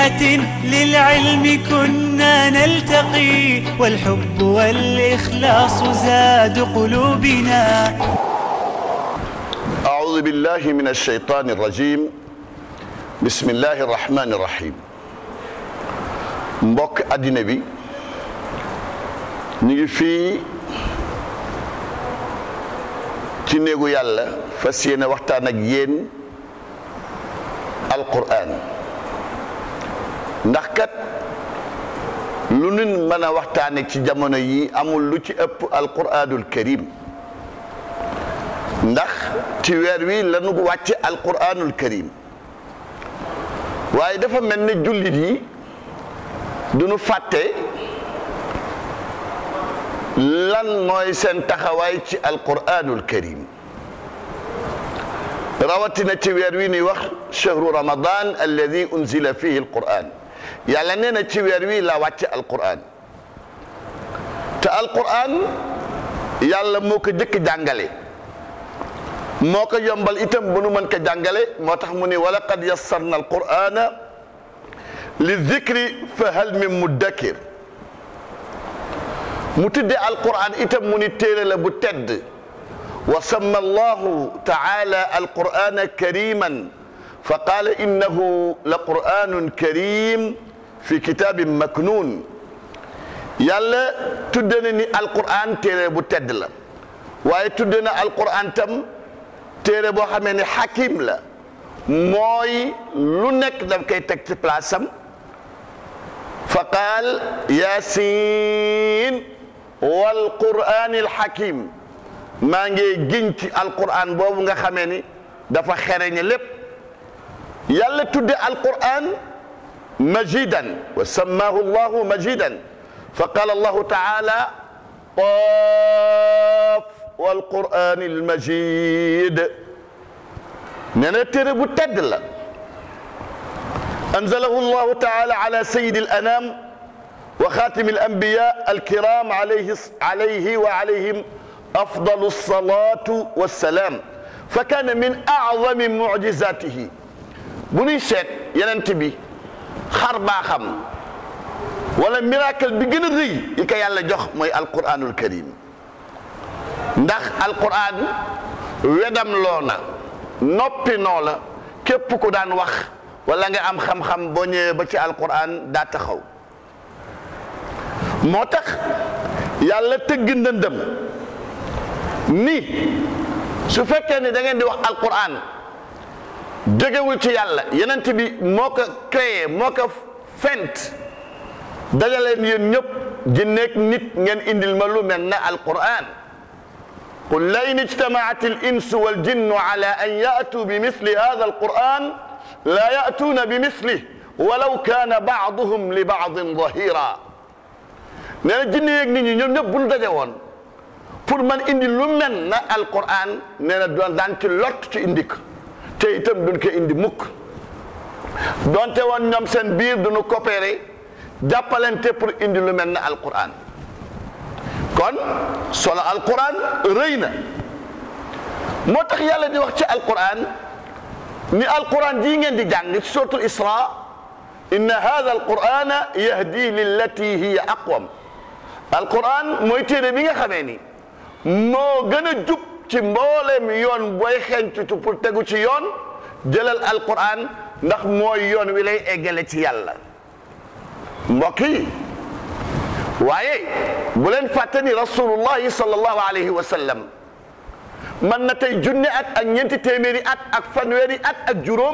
بفسحة للعلم كنا نلتقي والحب والإخلاص زاد قلوبنا أعوذ بالله من الشيطان الرجيم بسم الله الرحمن الرحيم mbokk àddina bi ñu ngi fii ci néegu yàlla fas yéene waxtaan ak yéen alquran ndax kat lu nun mën a waxtaane ci jamono yi amul lu ci ëpp alquranul karim ndax ci weer wi lanu wàcce alquranul karim waaye dafa mel ni jullit yi duñu fàtte lan mooy seen taxawaay ci alquranul karim rawatina ci weer wi ni wax chahru ramadan alladi unzila fihi alquran yàlla nee na ci weer wi la wàcce alquran te alquran yàlla moo ko jëkk jàngale moo ko yombal itam bu nu mën ko jàngale moo tax mu ne wa laqad yassarna alqurana li zikri fa hal min muddakir mu tudde alquran itam mu ni téere la bu tedd wa samma allahu taala alqurana kariman fa qaala innahu la quranun karim fi kitabin maknun yàlla tudde na ni alquran téere bu tedd la waaye tudde na alquran tam téere boo xamee ne xakim la mooy lu nekk daf koy teg ci place am fa qaal yasin wal qur'an al hakim maa ngi giñ ci alquran boobu nga xamee ni dafa xereñe lépp yàlla tudde alquran majidan wa sammaahu allahu majidan fa qaala allahu taala qaaf wal qur'an al majid nee na téere bu tedd la أنزله الله تعالى على سيد الأنام وخاتم الأنبياء الكرام عليه عليه وعليهم أفضل الصلاة والسلام فكان من أعظم معجزاته بني سيت ينتبي خربا خم ولا ميراكل بيجن ري يكا يالا جوخ موي القرآن الكريم ndax alquran wedam loona noppi noo la képp ku daan wax wala nga am xam-xam boo ñëwee ba ci alquran daa taxaw moo tax yàlla tëgg ndëndëm ni su fekkee ni da ngeen di wax alquran jógewul ci yàlla yenent bi moo ko créé moo ko fent dajaleen yéen ñëpp jinneeg nit ngeen indil ma lu mel ne alquran qul la in ijtamaat al insu wal jinnu ala an yatu bi misli hada alquran laa yatuuna bi mislih walaw kaana baaduhum li baadin zahira nee na jinne yeeg nit ñi ñoom ñëpp bu ñu daje woon pour man indi lu mel na alquran nee na doon daan ci lott ci indi ko te itam duñ ko indi mukk donte woon ñoom seen biir duñu coopérer jàppalante pour indi lu mel na alquran kon solo alquran rëy na moo tax yàlla di wax ci alquran ni alquran jii ngeen di jàng ci suratul isra inna hada alqurana yahdi lillati hiya aqwam alquran mooy téere bi nga xamee ni moo gën a jub ci mbooleem yoon booy xencutu pour tegu ci yoon jëlal alquran ndax mooy yoon wi lay eggale ci yàlla mbokk yi waaye bu leen fàtte ni rasulullahi sallallahu alayhi wa sallam man na tey junne at ak ñeenti téeméeri at ak fanweeri at ak juróom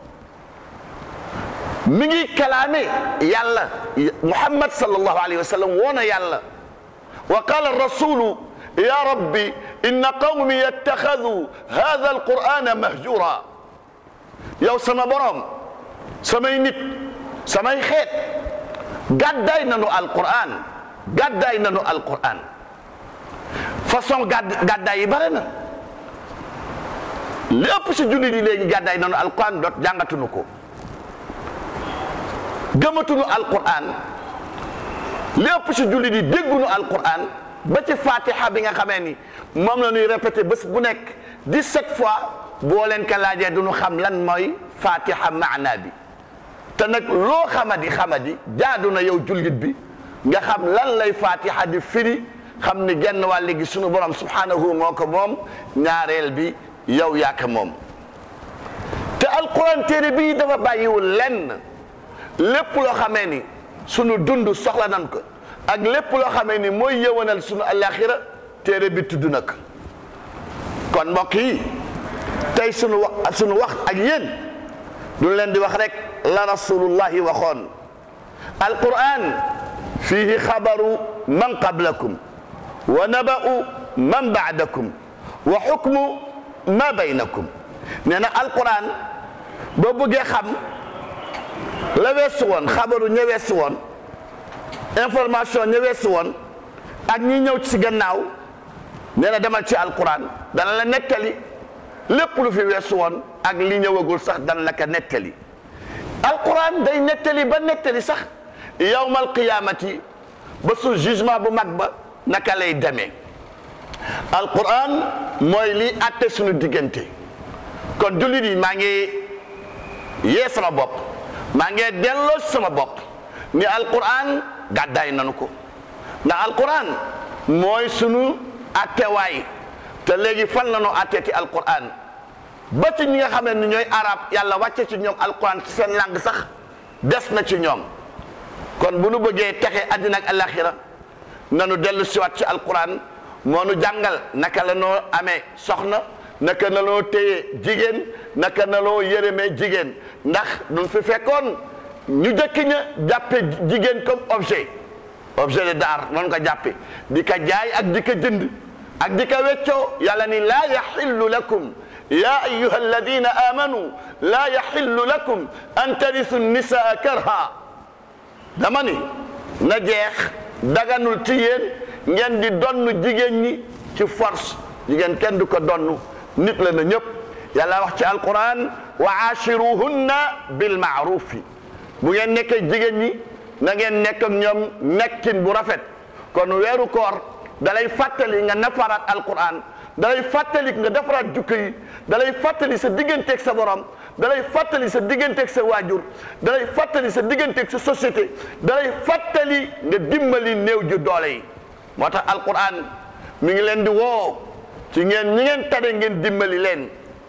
mi ngi kalaame yàlla muhammad sallallahu alayhi wa sallam woona yàlla wa qala rasulu ya rabbi inna qawmi yattaxadu hada alqur'ana mahjura yow sama borom samay nit samay xeet gàddaay nanu alquran gàddaay nanu alquran façon gàdd gàddaay yi bare na lépp si jullit yi léegi gàddaay nanu alquran dot jàngatunu ko gëmatunu alquran lépp si jullit yi déggunu alquran ba ci fatiha bi nga xamee ni moom la ñuy répété bés bu nekk 17 fois boo leen ko laajee duñu xam lan mooy fatiha maana bi te nag loo xamadi xamadi jaadu na yow jullit bi nga xam lan lay fatiha di firi xam ni genn wàll gi sunu borom subhanahu moo ko moom ñaareel bi yow yaa ko moom te alquran téere bii dafa bàyyiwul lenn lépp loo xamee ni sunu dund soxla nan ko ak lépp loo xamee ni mooy yëwanal sunu alaxira téere bi tudd na ko kon mbokk yi tey sunu wax sunu wax ak yéen du leen di wax rek la rasulullahi waxoon alquran fihi xabaru man qablakum wa naba'u man ba'dakum wa xukmu ma baynakum nee na alquran boo bëggee xam la weesu woon xabaru ña weesu woon information ña weesu woon ak ñi ñëw ci gannaaw nee na demal ci alquran dana la nettali lépp lu fi weesu woon ak li ñëwagul sax dana la ko nettali alquran day nettali ba nettali sax yawmal qiyaamati ba su jugement bu mag ba naka lay demee alquran mooy liy àtte suñu diggante kon jullit yi maa ngi yee sama bopp maa ngi delloo sama bopp ni alquran gàddaay nanu ko ndax alquran mooy sunu attewaay te léegi fan la noo atteeti alquran ba ci ñi nga xam ne ni ñooy arab yàlla wàcce ci ñoom alquran ci seen langue sax des na ci ñoom kon bu nu bëggee texe àddina ak alaxira nanu dellu siwaat ci alquran moo nu jàngal naka la noo amee soxna naka na loo téye jigéen naka na loo yërëmee jigéen ndax duñ fi fekkoon ñu jëkk ña jàppe jigéen comme objet objet de d'art noonu ko jàppe di ko jaay ak di ko jënd ak di ko weccoo yàlla ni laa yaxillu lakum ya ayuha alladina amanu laa yaxillu lakum an tarisu nisaa karha dama ni na jeex daganul ci yéen ngeen di donn jigéen ñi ci force jigéen kenn du ko donn nit la na ñëpp yàlla wax ci alquran wa aachiruhunna bil maarufi bu ngeen nekkee jigéen ñi na ngeen nekk ak ñoom nekkin bu rafet kon weeru koor dalay fàttali nga nafaraat alquran dalay fàttali nga defaraat jukko yi dalay fàttali sa digganteeg sa borom dalay fàttali sa digganteeg sa waajur dalay fàttali sa digganteeg sa société dalay fàttali nga dimbali néew ju doole yi moo tax alquran mi ngi leen di woo ci ngeen ñi ngeen tane ngeen dimbali leen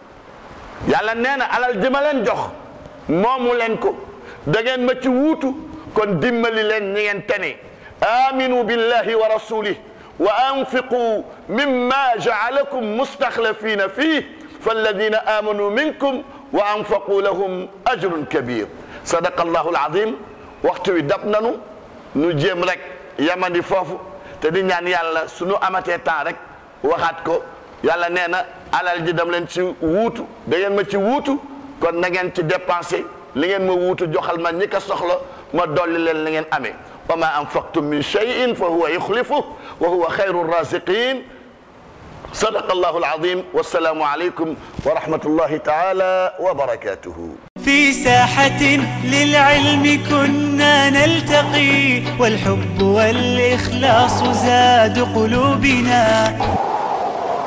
yàlla nee na alal ji ma leen jox moomu leen ko da ngeen ma ci wuutu kon dimbali leen ñi ngeen tane aminu billahi wa rasulih wa anfiqu mimma jaalakum mustaxlafina fih falladina amanu minkum wa anfaqu lahum ajrun kabir sadaqa allahu alazim waxtu wi dab nanu nu jéem rek yamandi foofu te di ñaan yàlla suñu amatee temps rek waxaat ko yàlla nee na alal ji dam leen ci wuutu da ngeen ma ci wuutu kon na ngeen ci dépensé li ngeen ma wuutu joxal ma ñi ko soxla ma dolli leen li ngeen amee wa ma anfaqtum min cheyin fa huwa yuxlifu wa huwa xayru raziqin sadaqa allahu alazim wassalaamu aleykum wa rahmatullahi taala wa barakatuhu في ساحة للعلم كنا نلتقي والحب والإخلاص زاد قلوبنا